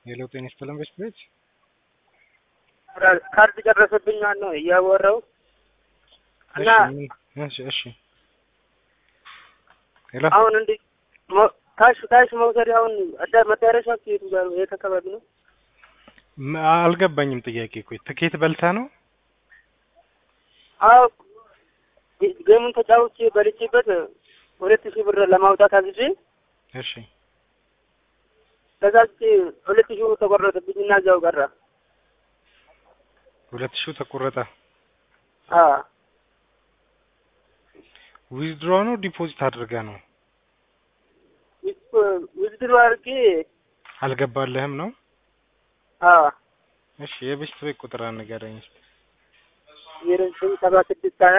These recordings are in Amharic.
የለውጥ ይስጥልን በስት ቤት ካርድ ጨረሰብኝ ነው እያወራው እና እሺ እሺ ሄሎ አሁን እንዲ ካሽ ካሽ መውሰድ አሁን አዳ መዳረሻ የቱ ጋር ነው? የት አካባቢ ነው? ም- አልገባኝም ጥያቄ እኮ ትኬት በልታ ነው አዎ ገሙን ተጫውቼ በልቼበት ሁለት ሺህ ብር ለማውጣት አዝዤ እሺ ተዛዝቼ ሁለት ሺህ ብር ተቆረጠብኝ እና እዛው ቀረ። ሁለት ሺው ተቆረጠ አዎ ዊዝድሮ ነው ዲፖዚት አድርገ ነው ውድድሩ አድርጌ አልገባልህም ነው አዎ እሺ የበስት ቤት ቁጥር ንገረኝ እስኪ ዜሮ ዘጠኝ ሰባ ስድስት ሀያ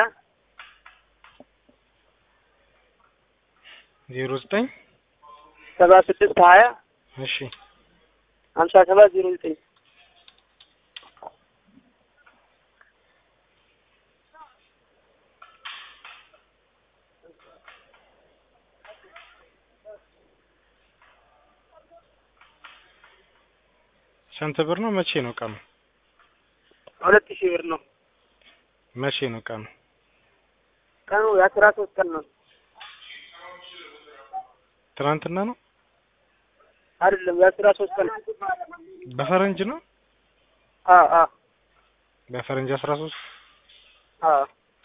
ዜሮ ዘጠኝ ሰባ ስድስት ሀያ እሺ ሀምሳ ሰባት ዜሮ ዘጠኝ ስንት ብር ነው መቼ ነው ቀኑ ሁለት ሺህ ብር ነው መቼ ነው ቀኑ ቀኑ የአስራ ሶስት ቀን ነው ትናንትና ነው አይደለም የአስራ ሶስት ቀን በፈረንጅ ነው አዎ አዎ በፈረንጅ አስራ ሶስት አዎ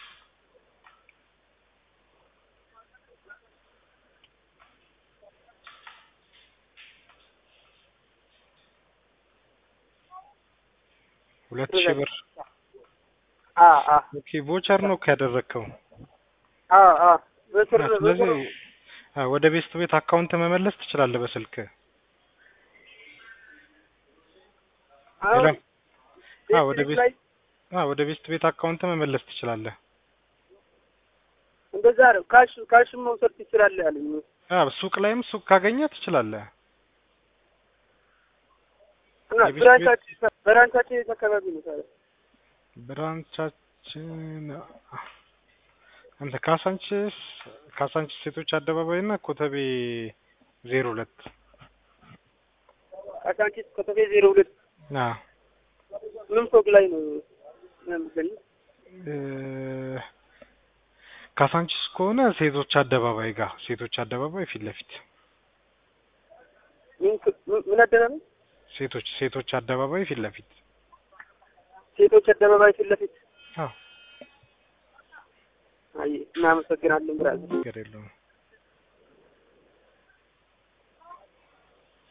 ሁለት ሺህ ብር አዎ አዎ ኦኬ ቮቸር ነው ያደረግከው አዎ አዎ በስር ስለዚህ አ፣ ወደ ቤስት ቤት አካውንት መመለስ ትችላለህ በስልክ አሁን ሄሎ አ፣ ወደ ቤት ላይ አ፣ ወደ ቤስት ቤት አካውንት መመለስ ትችላለህ እንደዛ ነው። ካሽ ካሽም መውሰድ ትችላለህ አለኝ። አ፣ ሱቅ ላይም ሱቅ ካገኘ ትችላለህ እና የቤት ብራንቻችን ብራንቻችን የት አካባቢ ነው ታዲያ? ብራንቻችን አንተ ካሳንችስ ካሳንችስ ሴቶች አደባባይ እና ኮተቤ ዜሮ ሁለት ካሳንቺስ ኮተቤ ዜሮ ሁለት አ ምን ፎቅ ላይ ነው የምገኘው? እ፣ ካሳንችስ ከሆነ ሴቶች አደባባይ ጋር ሴቶች አደባባይ ፊት ለፊት ምን ክ- ምን- ምን አደባባይ? ሴቶች ሴቶች አደባባይ ፊት ለፊት ሴቶች አደባባይ ፊት ለፊት። አዎ አይ እናመሰግናለን ብራዘር። ችግር የለውም